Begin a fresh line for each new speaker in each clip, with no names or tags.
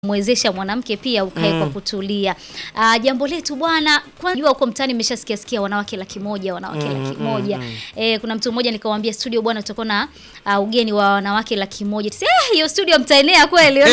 mwezesha mwanamke pia ukae kwa kutulia. Ah, jambo letu bwana, kwanza jua huko mtaani nimeshasikia sikia wanawake laki moja, wanawake laki moja. Eh, kuna mtu mmoja nikamwambia studio bwana tutakuwa na ah, ugeni wa wanawake laki moja. Tisi, eh, hiyo studio mtaenea kweli.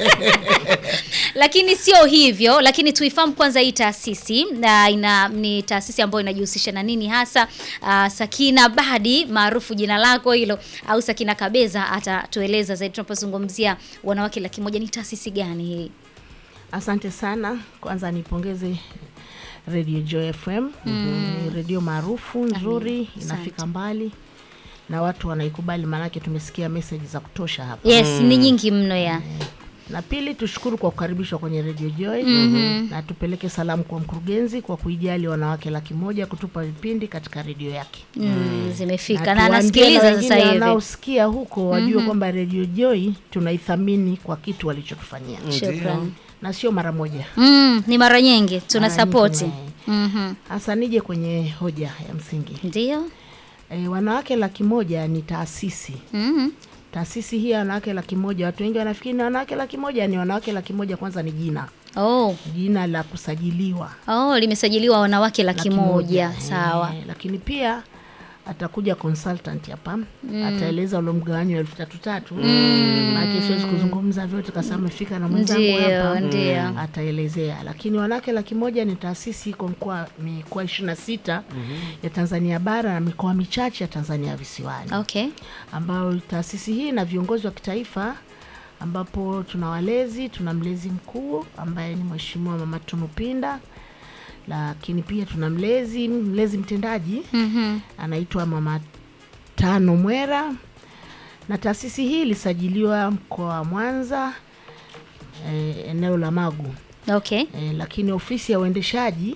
lakini sio hivyo, lakini tuifahamu kwanza hii taasisi na ina ni taasisi ambayo inajihusisha na nini hasa. Ah, Sakina Badi maarufu jina lako hilo au Sakina Kabeza atatueleza zaidi tunapozungumzia wanawake laki moja ni taasisi gani hii?
Asante sana. Kwanza nipongeze Radio Joy FM. Ni redio maarufu nzuri, inafika mbali na watu wanaikubali, maanake tumesikia meseji za kutosha hapa.
Yes, ni nyingi mno ya.
Na pili, tushukuru kwa kukaribishwa kwenye Radio Joy na tupeleke salamu kwa mkurugenzi kwa kuijali wanawake laki moja kutupa vipindi katika redio yake.
Mm, zimefika
Na
na
tuwaambie
anasikiliza
na
sasa
wengine
hivi.
wanaosikia huko wajue kwamba Radio Joy tunaithamini kwa kitu walichotufanyia
Shukrani.
na sio mara moja.
Mm, ni mara nyingi tuna
Mara nyingi
support.
na-
Mhm.
Hasa nije kwenye hoja ya msingi.
Ndio.
E, wanawake laki moja ni taasisi.
Mhm.
Taasisi hii ya wanawake laki moja, watu wengi wanafikiri ni wanawake laki moja. Ni wanawake laki moja, kwanza ni jina,
Oh.
jina la kusajiliwa
Oh, limesajiliwa wanawake laki moja. Sawa.
E, lakini pia atakuja consultant hapa ataeleza ule mgawanyo wa elfu tatu tatu maana siwezi kuzungumza vyote kwa sababu amefika na mwenzangu
Ndio,
hapa
ndio.
ataelezea, lakini wanawake laki moja ni taasisi iko mkoa mikoa ishirini na sita ya Tanzania bara na mikoa michache ya Tanzania visiwani
Okay.
ambayo taasisi hii na viongozi wa kitaifa ambapo tuna walezi, tuna mlezi mkuu ambaye ni Mheshimiwa Mama Tunu Pinda, lakini pia tuna mlezi mlezi mtendaji
Mhm.
anaitwa Mama Tano Mwera, na taasisi hii ilisajiliwa mkoa wa Mwanza eh, eneo la Magu
Okay.
eh, lakini ofisi ya uendeshaji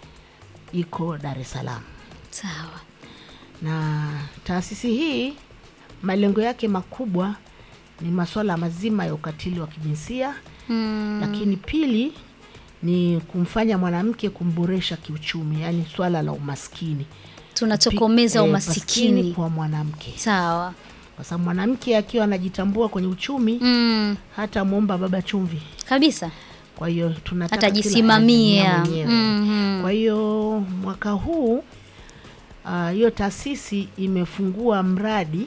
iko Dar es Salaam
Sawa.
na taasisi hii malengo yake makubwa ni masuala mazima ya ukatili wa kijinsia
Mm.
lakini pili ni kumfanya mwanamke kumboresha kiuchumi, yaani swala la umaskini,
Tunatokomeza
Eh,
umasikini.
kwa mwanamke,
Sawa.
kwa sababu mwanamke akiwa anajitambua kwenye uchumi
Mm.
hata mwomba baba chumvi.
Kabisa.
Kwa hiyo tunataka kila
Atajisimamia.
anajisimamia mwenyewe.
Mhm.
Kwa hiyo mwaka huu ah, hiyo taasisi imefungua mradi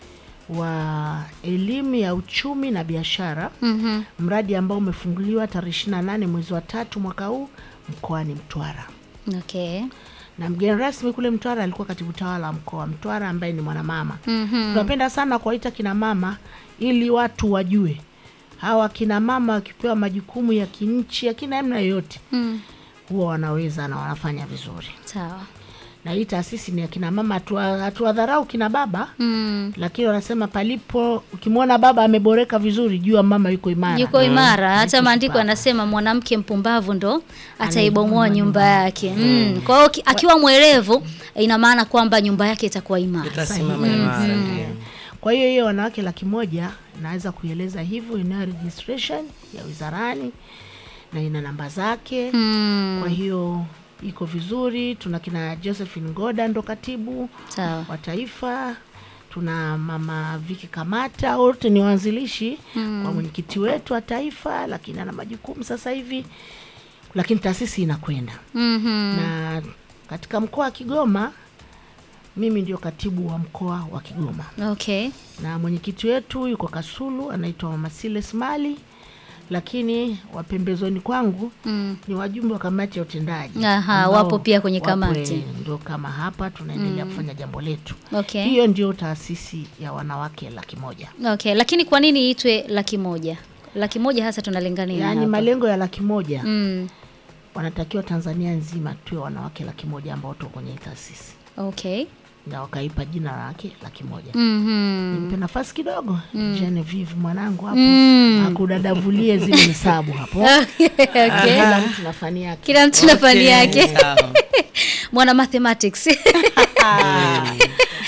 wa elimu ya uchumi na biashara,
Mhm.
mradi ambao umefunguliwa tarehe 28 mwezi wa tatu mwaka huu mkoani Mtwara,
Okay.
na mgeni rasmi kule Mtwara alikuwa katibu tawala wa mkoa wa Mtwara ambaye ni mwanamama.
Mhm.
Tunapenda sana kuwaita kina mama ili watu wajue hawa kina mama wakipewa majukumu ya kinchi ya kina namna yoyote
Mm.
huwa wanaweza na wanafanya vizuri.
Sawa.
Na hii taasisi ni ya kina mama, hatua- hatuwadharau kina baba
Mm.
lakini wanasema palipo, ukimwona baba ameboreka vizuri, jua mama yuko imara.
Yuko imara. Hata
Yuko
maandiko
shupavu.
yanasema mwanamke mpumbavu ndo ataibomoa
Anaibomoa
nyumba
nyumba
yake. Mm. Kwa hiyo ki- akiwa mwerevu ina maana kwamba nyumba yake itakuwa imara.
itasimama imara. ndio.
Kwa hiyo hiyo wanawake laki moja naweza kuieleza hivyo, inayo registration ya wizarani na ina namba zake.
Mm.
Kwa hiyo iko vizuri. Tuna kina Josephine Ngoda ndo katibu
Sawa.
wa taifa, tuna mama Viki Kamata, wote ni waanzilishi kwa mwenyekiti wetu wa taifa, lakini ana majukumu sasa hivi, lakini taasisi inakwenda
Mhm.
na katika mkoa wa Kigoma mimi ndio katibu wa mkoa wa Kigoma
Okay.
na mwenyekiti wetu yuko Kasulu, anaitwa Mama Siles Mali, lakini wapembezoni kwangu
Mm.
ni wajumbe wa kamati ya utendaji
Aha,
ambao
wapo pia kwenye
wapo,
kamati.
eh, ndio kama hapa tunaendelea kufanya jambo letu.
Okay.
Hiyo ndio taasisi ya wanawake laki moja.
Okay, lakini kwa nini iitwe laki moja? Laki moja hasa tunalenga nini
Yaani
hapa?
malengo ya laki moja
Mm.
wanatakiwa Tanzania nzima tuwe wanawake laki moja ambao tuko kwenye hii taasisi,
Okay.
na wakaipa jina la wanawake laki moja.
Mhm.
Nipe nafasi kidogo Genevieve mwanangu hapo
Mm.
akudadavulie zile hesabu hapo.
okay.
Kila mtu na fani yake.
Kila mtu na fani
Okay,
yake.
sawa.
Mwana mathematics.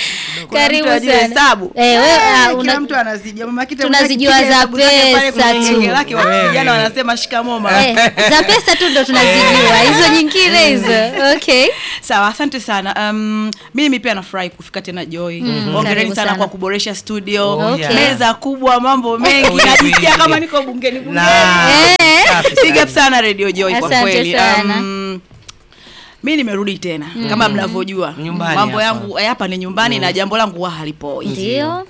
Kuna
Karibu
mtu ajue
sana.
hesabu.
Eh, wewe, ah,
Eh,
una-
kila mtu anazijua. Mama Kita
tunazijua
mwenyewe
za
akipiga hesabu zake pale kwenye
pesa tu.
genge lake, wa- vijana wanasema shikamoo mama.
Eh, za pesa tu ndo tunazijua hizo nyingine hizo okay
Sawa, asante sana. Um, mimi pia nafurahi kufika tena Joy.
karibu
Hongereni sana
sana.
kwa kuboresha studio.
Oh,
Okay.
Meza kubwa, mambo mengi.
Oh,
Najisikia
yeah.
kama niko bungeni bungeni.
Na-
Eh.
Safi
Big
sana.
up sana Radio Joy kwa
Asante
kweli.
sana.
Um, mi nimerudi tena kama mnavyojua
Nyumbani
mambo
hapa.
yangu eh, hapa ni nyumbani na jambo langu huwa halipoi.
ndio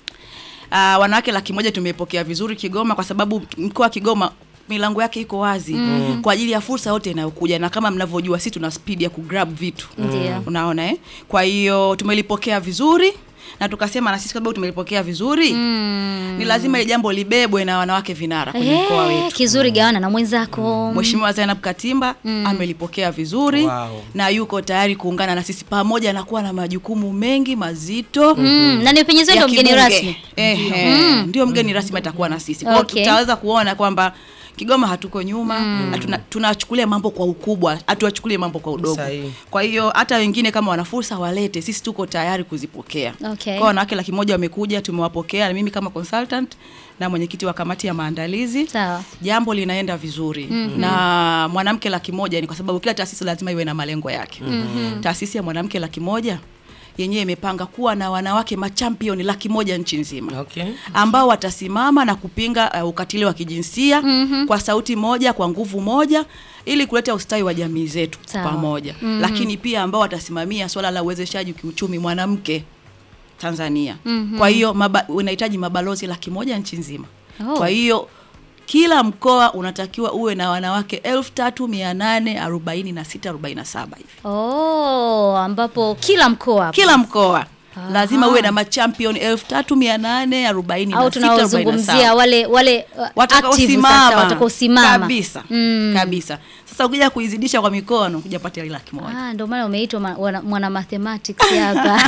Uh, wanawake laki moja tumeipokea vizuri Kigoma kwa sababu mkoa wa Kigoma milango yake iko wazi kwa ajili ya fursa yote inayokuja, na kama mnavyojua sisi tuna speed ya kugrab vitu
Ndio.
unaona eh? Kwa hiyo tumelipokea vizuri na tukasema na sisi kwa sababu tumelipokea vizuri ni lazima ile jambo libebwe na wanawake vinara kwenye mkoa
Eh,
wetu.
kizuri gawana na mwenzako
Mheshimiwa Zainab Katimba amelipokea vizuri
Wow.
na yuko tayari kuungana na sisi pamoja na kuwa na majukumu mengi mazito
Mm, na nipenyezeo
ya
ndo mgeni
kibunge.
rasmi
Ehe, ndio mgeni rasmi atakuwa na sisi. Kwa hiyo
Okay.
tutaweza kuona kwamba Kigoma hatuko nyuma na tuna- tunachukulia mambo kwa ukubwa, hatuwachukulie mambo kwa udogo.
Sahihi.
Kwa hiyo hata wengine kama wana fursa walete, sisi tuko tayari kuzipokea.
Okay.
Kwa wanawake laki moja wamekuja, tumewapokea na mimi kama consultant na mwenyekiti wa kamati ya maandalizi
Sawa.
jambo linaenda vizuri na mwanamke laki moja ni kwa sababu kila taasisi lazima iwe na malengo yake. Taasisi ya mwanamke laki moja yenyewe imepanga kuwa na wanawake machampioni laki moja nchi nzima
Okay.
ambao watasimama na kupinga uh, ukatili wa kijinsia kwa sauti moja, kwa nguvu moja ili kuleta ustawi wa jamii zetu
Sawa.
pamoja, lakini pia ambao watasimamia swala la uwezeshaji kiuchumi mwanamke Tanzania. Kwa hiyo maba, unahitaji mabalozi laki moja nchi nzima.
Oh.
Kwa hiyo kila mkoa unatakiwa uwe na wanawake elfu tatu mia nane arobaini na sita arobaini na saba hivi
oh, ambapo kila mkoa hapo.
kila mkoa lazima uwe na machampion elfu tatu mia nane arobaini
au
na sita arobaini na
tunaozungumzia
saba
wale wale uh, active sasa
watakaosimama
watakaosimama
kabisa
Mm.
kabisa. Sasa ukija kuidhidisha kwa mikono kuja pata ile laki moja
Ah, ndio maana umeitwa ma- wana- mwana mathematics hapa.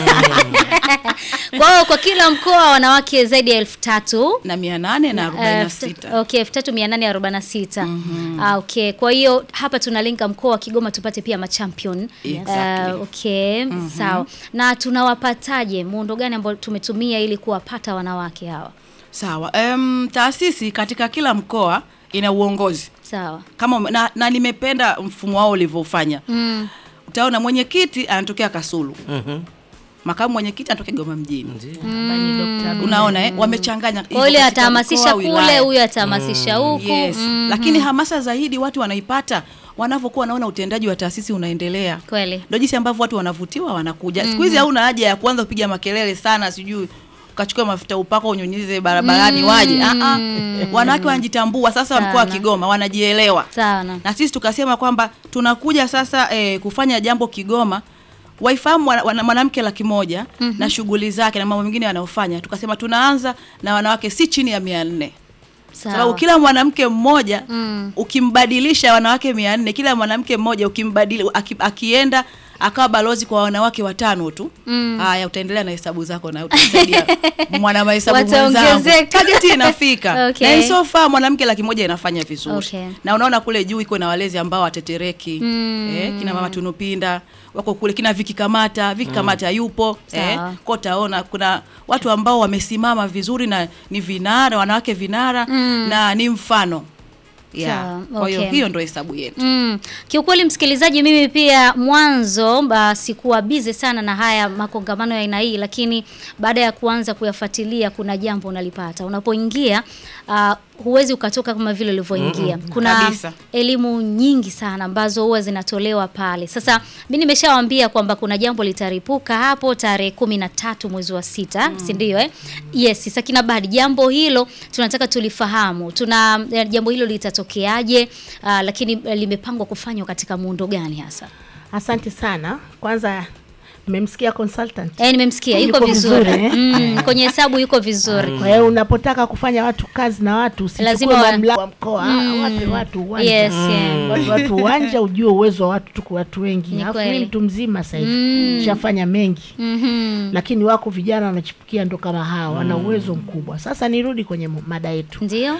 Kwa hiyo kwa kila mkoa wanawake zaidi ya elfu tatu
na mia nane na arobaini na
Eh,
sita
okay, elfu tatu mia nane arobaini na sita Ah, okay. Kwa hiyo hapa tunalenga mkoa wa Kigoma tupate pia machampion
Exactly.
Eh, okay, sawa. Na tunawapataje, muundo gani ambao tumetumia ili kuwapata wanawake hawa?
Sawa. Um, taasisi katika kila mkoa ina uongozi
Sawa.
kama ume- na, na nimependa mfumo wao ulivyofanya.
Mm.
Utaona mwenyekiti anatokea Kasulu,
Mhm.
makamu mwenyekiti anatokea Kigoma mjini.
Ndio.
Ambaye ni Dr. Abdul-
Unaona eh? Wamechanganya
Kwa hiyo yule
hivyo katika
atahamasisha
mkoa,
kule,
wilaya.
huyu atahamasisha huku.
Yes.
Mhm.
Lakini hamasa zaidi watu wanaipata wanavyokuwa wanaona utendaji wa taasisi unaendelea.
Kweli.
Ndio jinsi ambavyo watu wanavutiwa wanakuja. Siku hizi hauna haja ya kuanza kupiga makelele sana sijui ukachukua mafuta upako unyunyize barabarani waje. Ah ah. Wanawake wanajitambua sasa mkoa wa
Sana.
Kigoma wanajielewa.
Sana.
Na sisi tukasema kwamba tunakuja sasa eh, kufanya jambo Kigoma waifahamu wana- wana- mwanamke laki moja na shughuli zake na mambo mengine yanayofanya. Tukasema tunaanza na wanawake si chini ya mia nne sababu
Sawa.
kila mwanamke mmoja
Mm.
ukimbadilisha wanawake mia nne kila mwanamke mmoja ukimbadili aki, akienda akawa balozi kwa wanawake watano tu
Mm.
haya utaendelea na hesabu zako na utasaidia mwana mahesabu mwenzangu
Wataongezeka.
target inafika
Okay.
na so far mwanamke laki moja inafanya vizuri
Okay.
na unaona kule juu iko na walezi ambao watetereki
Mm.
eh, kina mama tunupinda wako kule kina Viki Kamata Viki Kamata yupo eh,
Sawa.
kwa utaona kuna watu ambao wamesimama vizuri na ni vinara wanawake vinara
Mm.
na ni mfano yeah.
Sawa,
kwa hiyo
okay.
hiyo ndio hesabu yetu
Mm. Kiukweli msikilizaji, mimi pia mwanzo ba, sikuwa bize sana na haya makongamano ya aina hii, lakini baada ya kuanza kuyafuatilia kuna jambo unalipata unapoingia. Uh, huwezi ukatoka kama vile ulivyoingia. Kuna
Kabisa.
elimu nyingi sana ambazo huwa zinatolewa pale. Sasa mi nimeshawaambia kwamba kuna jambo litaripuka hapo tarehe kumi na tatu mwezi wa sita, si ndio eh? Yes, Sakina Badi, jambo hilo tunataka tulifahamu. Tuna eh, jambo hilo litatokeaje? Uh, lakini eh, limepangwa kufanywa katika muundo gani hasa?
Asante sana. Kwanza nimemsikia consultant.
Eh, nimemsikia yuko
Yuko
vizuri,
vizuri, eh?
mm, kwenye hesabu yuko vizuri.
Kwa hiyo unapotaka kufanya watu kazi na watu
Lazima
usichukue
wa-
mamlaka wa mkoa,
Mm.
wape watu uwanja.
Yes, yeah.
Watu watu uwanja ujue uwezo wa watu tuko watu wengi.
Ni
Alafu
kweli.
mimi mtu mzima sasa hivi
Mm.
shafanya mengi.
Mhm.
Lakini wako vijana wanachipukia ndo kama hawa wana uwezo mkubwa. Sasa nirudi kwenye mu- mada yetu.
Ndio?